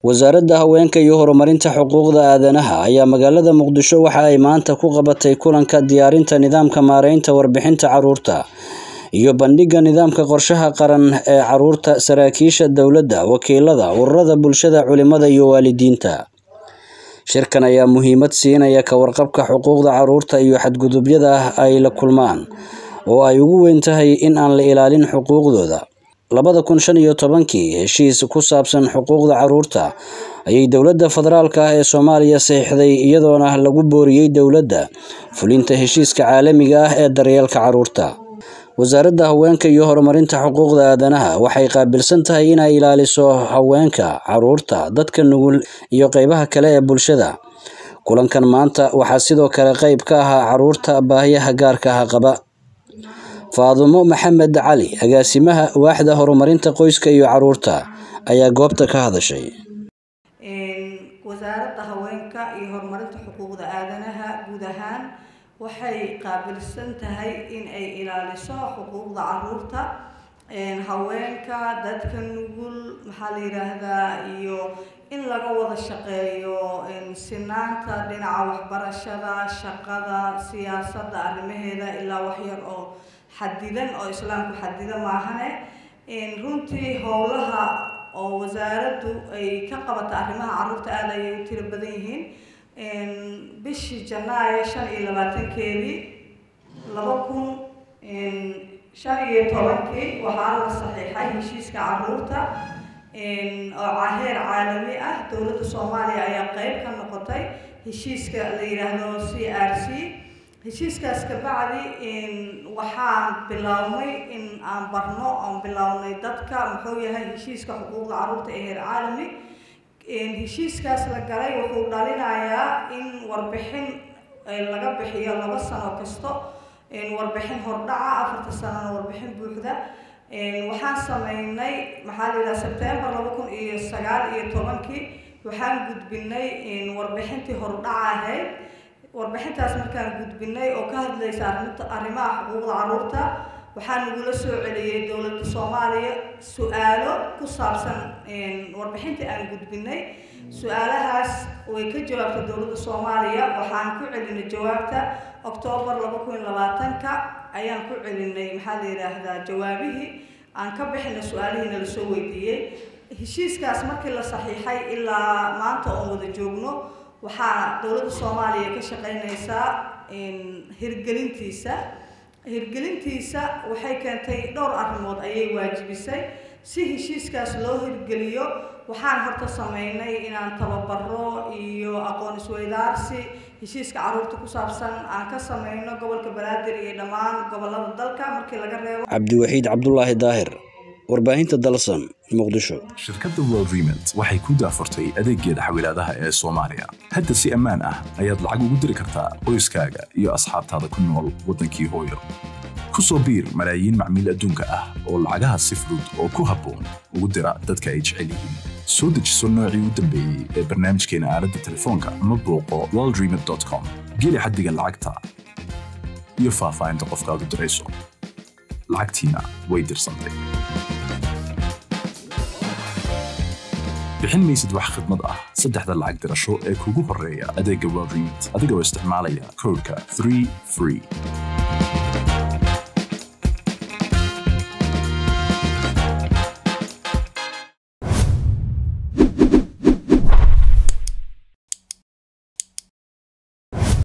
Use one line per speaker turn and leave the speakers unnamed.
wasaaradda haweenka iyo horumarinta xuquuqda aadanaha ayaa magaalada muqdisho waxa ay maanta ku qabatay kulanka diyaarinta nidaamka maareynta warbixinta caruurta iyo bandhigga nidaamka qorshaha qaran ee caruurta saraakiisha dowladda wakiilada ururada bulshada culimada iyo waalidiinta shirkan ayaa muhiimad siinaya ka warqabka xuquuqda caruurta iyo xadgudubyada ay la kulmaan oo ay ugu weyn tahay in aan la ilaalin xuquuqdooda labada kun shan iyo tobankii heshiis ku saabsan xuquuqda caruurta ayay dowladda federaalka ah ee soomaaliya saxiixday iyadoona lagu booriyey dowladda fulinta heshiiska caalamiga ah ee daryeelka caruurta wasaaradda haweenka iyo horumarinta xuquuqda aadanaha waxay qaabilsan tahay inay ilaaliso haweenka caruurta dadka nugul iyo qeybaha kale ee bulshada kulankan maanta waxaa sidoo kale qeyb ka ahaa caruurta baahiyaha gaarka ah qaba faadumo maxamed cali agaasimaha waaxda horumarinta qoyska iyo caruurta ayaa goobta ka hadashay
wasaaradda haweenka iyo horumarinta xuquuqda aadanaha guud ahaan waxay qaabilsan tahay in ay ilaaliso xuquuqda caruurta haweenka dadka nugul maxaa la yidhaahdaa iyo in laga wada shaqeeyo sinaanta dhinaca waxbarashada shaqada siyaasadda arrimaheeda ilaa waxyar oo xadidan oo islaamku xadida maahane runtii howlaha oo wasaaraddu ay ka qabata arrimaha caruurta aada ayay u tiro badan yihiin bishii janaayo shan iyo labaatankeedii laba kun shan iyo tobankii waxaa la saxiixay heshiiska caruurta oo heer caalami ah dowladda soomaaliya ayaa qeyb ka noqotay heshiiska la yidhaahdo c r c heshiiskaas kabacdi waxaan bilownay in aan barno aan bilownay dadka muxuu yahay heshiiska xuquuqda caruurta ee heer caalami heshiiskaas la galay wuxuu dhalinayaa in warbixin laga bixiyo laba sano kasto warbixin hordhaca afarta sanona warbixin buuxda waxaan sameynay maxaa la yidhaha sebtembar laba kun iyo sagaal iyo tobankii waxaan gudbinay warbixintii hordhaca ahayd warbixintaas markaan gudbinay oo ka hadlaysa arrinta arrimaha xuquuqda caruurta waxaa nagula soo celiyey dowladda soomaaliya su-aalo ku saabsan warbixintii aan gudbinay su-aalahaas way ka jawaabtay dowladda soomaaliya waxaan ku celinay jawaabta oktoobar laba kun iyo labaatanka ayaan ku celinay maxaa la yidhaahdaa jawaabihii aan ka bixinay su-aalihiina lasoo weydiiyey heshiiskaas markii la saxiixay ilaa maanta oon wada joogno waxaa dowladda soomaaliya ka shaqeynaysaa hirgelintiisa hirgelintiisa waxay keentay dhowr arrimood ayay waajibisay si heshiiskaas loo hirgeliyo waxaan horta sameynay inaan tababaro iyo aqoon isweydaarsi heshiiska caruurta ku saabsan aan ka sameyno gobolka banaadir iyo dhammaan gobolada dalka markii laga reebo
cabdiwaxiid cabdulaahi daahir warbaahinta dalsan muqdisho
shirkadda worldrement waxay ku daafurtay adeeggeeda xawilaadaha ee soomaaliya hadda si ammaan ah ayaad lacag ugu diri kartaa qoyskaaga iyo asxaabtaada ku nool waddankii hooyo ku soo biir malaayiin macmiil adduunka ah oo lacagaha si fudud oo ku habboon ugu dira dadka ay jecel yihiin soo dejiso noocii u dambeeyey ee barnaamijkeena aaladda telefoonka ama booqo worldrement com geli xaddiga lacagta iyo faahfaahinta qofkaad u dirayso lacagtiina way dirsantay bixin maysid wax khidmad ah saddexda lacag dirasho ee kugu horreeya adeegga worldrement adigoo isticmaalaya koodhka 3 free